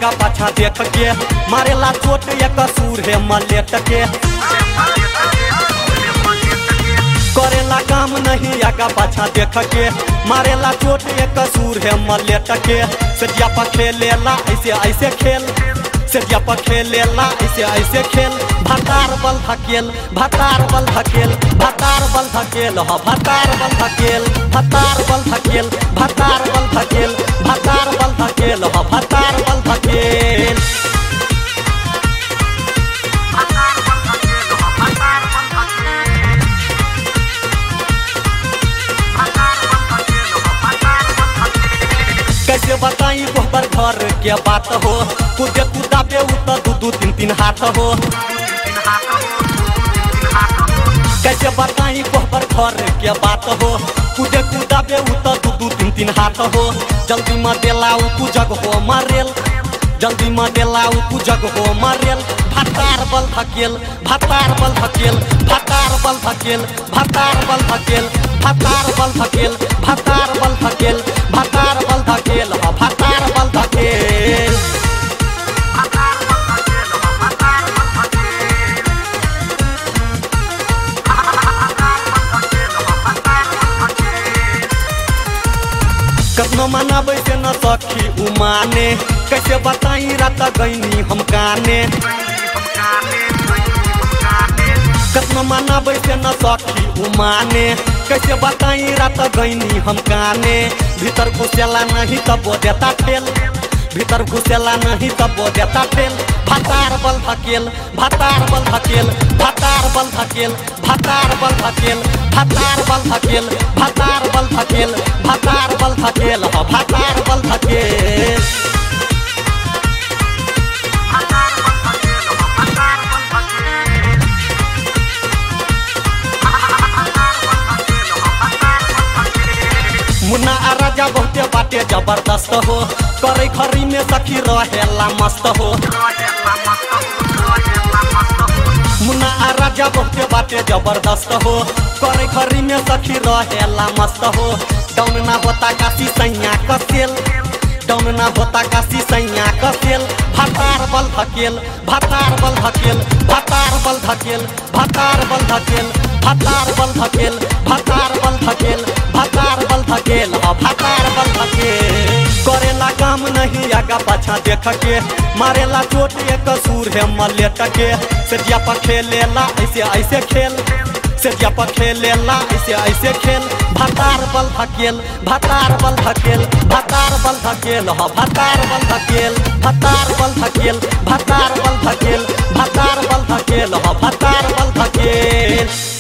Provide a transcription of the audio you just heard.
आगा पाछा देख के मारेला चोट एक कसूर है मलेट के करेला काम नहीं आगा पाछा देख के मारेला चोट एक कसूर है मलेट के सजिया पर खेलेला ऐसे ऐसे खेल सजिया पर खेलेला ऐसे ऐसे खेल भतार बल धकेल भतार बल धकेल भतार बल धकेल ह भतार बल धकेल भतार बल धकेल भतार बल धकेल भतार बल धकेल ह भतार बल धकेल कैसे बताई गोबर घर के बात हो कूदे कूदा पे उतर दू दू तीन तीन हाथ हो कैसे बताई गोबर घर के बात हो कूदे कूदा पे उतर दू दू तीन तीन हाथ हो जल्दी में देलाऊ तू जग हो मारेल जल्दी में देलाऊ तू जग हो मारेल भतार बल धकेल भतार बल धकेल भतार बल धकेल भतार बल धकेल भतार बल धकेल भतार बल धकेल भतार बल धकेल ह भतार बल धकेल कतना मनाबै से न सखी उमाने कैसे बताई रात गईनी हम काने कतना मनाबै से न सखी उमाने कैसे बताई रात गईनी हम काने भीतर घुसेला नहीं तब वो देता ठेल भीतर घुसेला नहीं तब वो देता ठेल भतार बल धकेल भतार बल धकेल भतार बल धकेल भतार बल धकेल भतार बल धकेल भतार बल धकेल भतार बल धकेल ह भतार बल धकेल मुन्ना आ राजा बहुते बाटे जबरदस्त हो करे खरी में सखी रहेला मस्त हो मुन्ना आ राजा बहुते बाटे जबरदस्त हो करे खरी में सखी रहेला मस्त हो डाउन ना होता काशी सैया कसेल डाउन ना होता काशी सैया कसेल भतार बल धकेल भतार बल धकेल भतार बल धकेल भतार बल धकेल भतार बल धकेल भतार बल धकेल भतार बल धकेल ह भतार बल धकेल करेला काम नहीं आगा पाछा देख के मारेला चोट एक कसूर है मलेट के सजिया पर खेलेला ऐसे ऐसे खेल सजिया पर खेलेला ऐसे ऐसे खेल भतार बल धकेल भतार बल धकेल भतार बल धकेल ह भतार बल धकेल भतार बल धकेल भतार बल धकेल भतार बल धकेल ह भतार बल धकेल